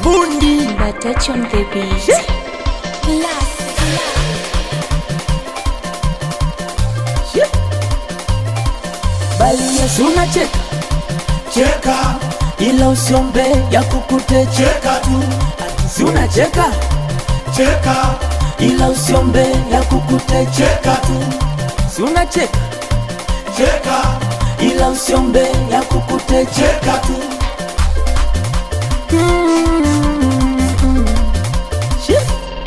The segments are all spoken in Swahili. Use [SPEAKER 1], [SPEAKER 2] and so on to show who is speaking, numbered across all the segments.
[SPEAKER 1] bundi
[SPEAKER 2] But touch on the beat.
[SPEAKER 1] bali Yesu unacheka cheka, ila usiombe ya kukute cheka tu, si unacheka cheka, ila usiombe ya kukute cheka tu, si unacheka cheka, ila usiombe ya kukute cheka tu. Mm. Shit.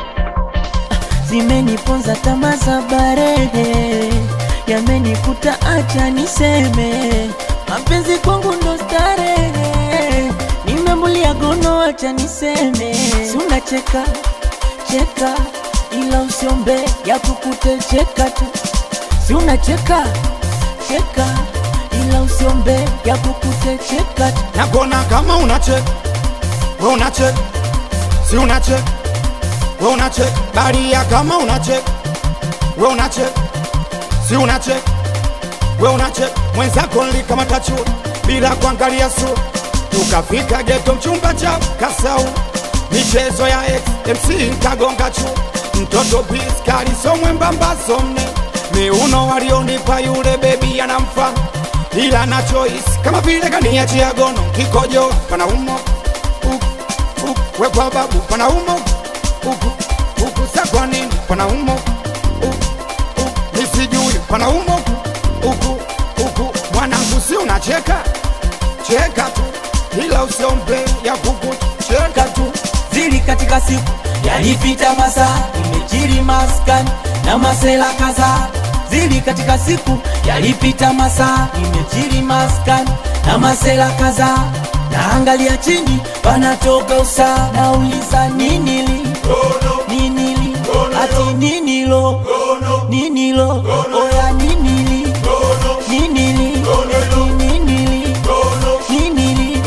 [SPEAKER 1] Zimeniponza tamaa za barehe, yamenikuta acha niseme, mapenzi kwangu ndo starehe, nimembulia gono acha niseme, si unacheka cheka, ila usiombe ya kukute cheka tu, si unacheka cheka, ila usiombe ya kukute cheka tu.
[SPEAKER 3] nakona kama unacheka we unacheka si unacheka we unacheka baria kama unacheka we unacheka si unacheka we unacheka mwenzako nlikamata chuo bila kuangalia sura tukafika geto mchumba cha kasau michezo ya x mc nkagonga chuo mtoto piskali somwembamba somne miuno walionipa yule bebi anamfa ila na choice kama vile kaniachia gono kikojo panaumo uku, uku, wekwa babu panaumo uku, uku, sa kwa nini panaumo uku, uku, nisijui panaumo uku, uku, mwanangu si unacheka cheka tu ila usiombe ya kuku cheka tu
[SPEAKER 1] zili katika siku yalipita masaa imejiri maskani na masela kadhaa zili katika siku yalipita masaa imejiri maskani na masela kadhaa naangalia chini panatoka usaa nauliza ninili ninili ati ninilo ninilo oya ninili ninili eti ninili ninili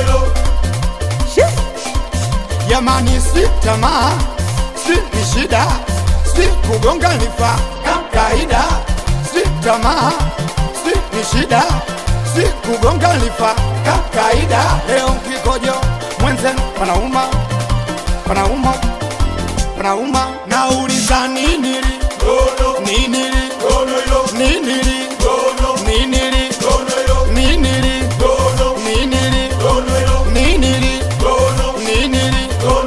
[SPEAKER 1] Shit.
[SPEAKER 3] Jamani, si tamaa, si ni shida, si kugonga nifa kawaida, si tamaa, si ni shida, si kugonga nifa kawaida. Leo kikojo mwenzenu panauma, panauma, panauma, nauliza nini li nini li nini li nini li nini li nini li nini li nini li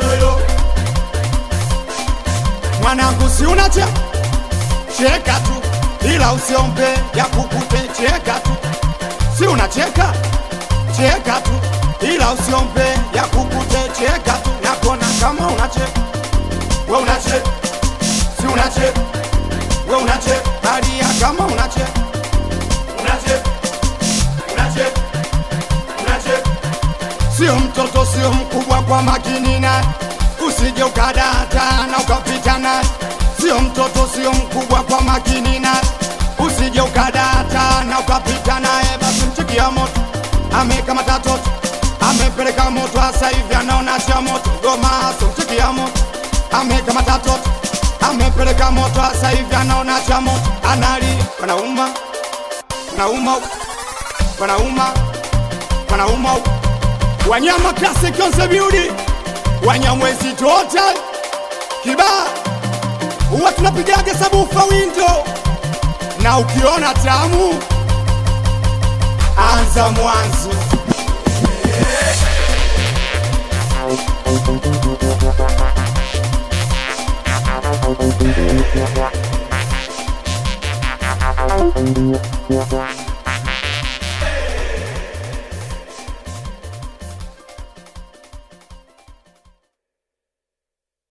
[SPEAKER 3] mwanangu si unache cheka tu ila usiombe ya kukute cheka tu si unacheka cheka tu ila usiombe ya kukute cheka tu nakona kama unacheka we unacheka si unacheka we unacheka baria kama unacheka unacheka unacheka unacheka sio mtoto sio mkubwa kwa makini naye usije ukadata na ukapita naye sio mtoto sio mkubwa kwa makini naye usije ukadata na ukapita naye basi mchikia moto amekamata toto amepeleka moto hasa hivi anaona cha moto goma so mchikia moto amekamata toto amepeleka moto hasa hivi anaona cha moto analia panauma panauma panauma panauma wanyama classic concept beauty wanyamwezi total kibaa huwa tunapigaga sabufa windo na ukiona tamu anza mwanzo
[SPEAKER 2] Thank you.